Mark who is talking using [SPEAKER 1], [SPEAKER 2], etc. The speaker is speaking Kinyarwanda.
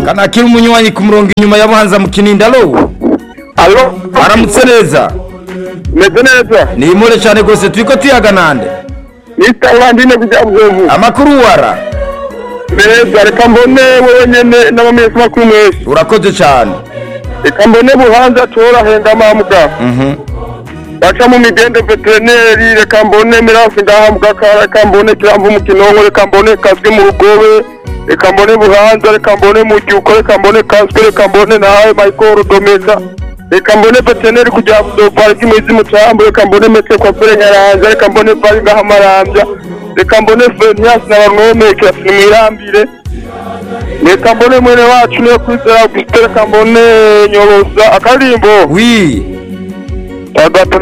[SPEAKER 1] kanakiri umunywanyi ku murongo inyuma ya buhanza mu kinindi alo
[SPEAKER 2] alo
[SPEAKER 1] aramutse neza
[SPEAKER 2] meze neza
[SPEAKER 1] ni imure cyane rwose turi ko tuyaganande
[SPEAKER 2] ni starlandine kujya buzovu
[SPEAKER 1] amakuru wara
[SPEAKER 2] meza reka mbone wowe nyene n'abamesi makuru mwese
[SPEAKER 1] urakoze cyane
[SPEAKER 2] reka mbone buhanza torahenda mamuga baca mu migende veterineri reka mbone miransi ngaha mugakara reka mbone kiramvu mu kinonko reka mbone kaswe mu rugobe reka mbone buhanza reka mbone mucyuko reka mbone kaswe reka mbone nawe mayikoro domeza reka mbone veterineri kujya dopari bw'imizi mu cyambu reka mbone metse kwa fere nyaranza reka mbone vari ngaha marambya reka mbone feniyansi na bamwomekera sinimwirambire reka mbone mwene wacu niyo kwizera gusite reka mbone nyoroza akarimbo
[SPEAKER 1] wi
[SPEAKER 2] agato